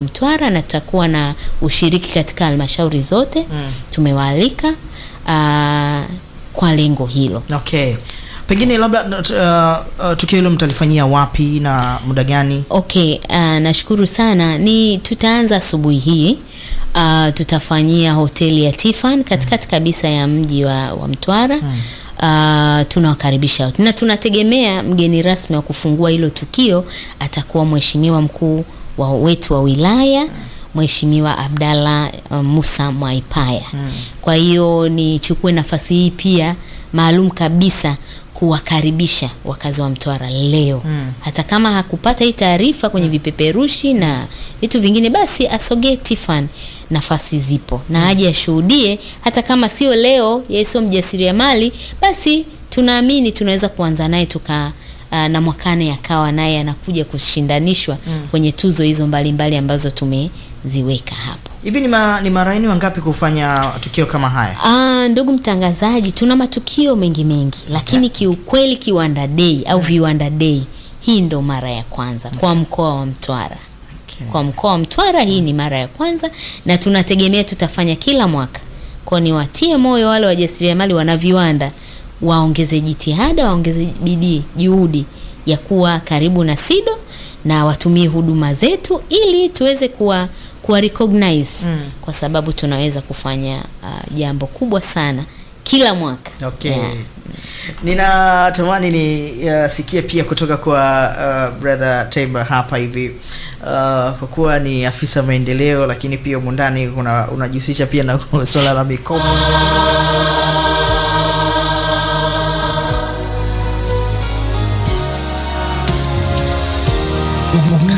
Mtwara na tutakuwa na ushiriki katika halmashauri zote Mm. tumewaalika ah, kwa lengo hilo. Okay, pengine labda uh, uh, tukio hilo mtalifanyia wapi na muda gani? Okay, uh, nashukuru sana. Ni tutaanza asubuhi hii. Uh, tutafanyia hoteli ya Tiffan katikati kabisa ya mji wa, wa Mtwara. Uh, tunawakaribisha wote na tunategemea mgeni rasmi wa kufungua hilo tukio atakuwa mheshimiwa mkuu wa wetu wa wilaya Mheshimiwa Abdalla uh, Musa Mwaipaya. Kwa hiyo nichukue nafasi hii pia maalum kabisa kuwakaribisha wakazi wa Mtwara leo Mm. hata kama hakupata hii taarifa kwenye vipeperushi na vitu vingine, basi asogee Tiffan, nafasi zipo na aje ashuhudie, hata kama sio leo, yeye sio mjasiriamali, basi tunaamini tunaweza kuanza naye tuka uh, na mwakane akawa naye anakuja kushindanishwa kwenye tuzo hizo mbalimbali ambazo tumeziweka hapo. Hivi ni, ma, ni mara yenu wangapi kufanya tukio kama haya? Ah, ndugu mtangazaji, tuna matukio mengi mengi, lakini kiukweli Kiwanda Day au Viwanda Day hii ndo mara ya kwanza kwa mkoa wa Mtwara. Okay. Kwa mkoa wa Mtwara hii ni mara ya kwanza na tunategemea tutafanya kila mwaka. Kwa ni watie moyo wale wajasiriamali wana viwanda waongeze jitihada, waongeze bidii, juhudi ya kuwa karibu na SIDO na watumie huduma zetu ili tuweze kuwa kuwa recognize Mm. kwa sababu tunaweza kufanya uh, jambo kubwa sana kila mwaka. Okay. Yeah. Ninatamani nisikie pia kutoka kwa uh, brother Taiba hapa hivi uh, kwa kuwa ni afisa maendeleo, lakini pia humu ndani kuna unajihusisha pia na swala la mikopo. Una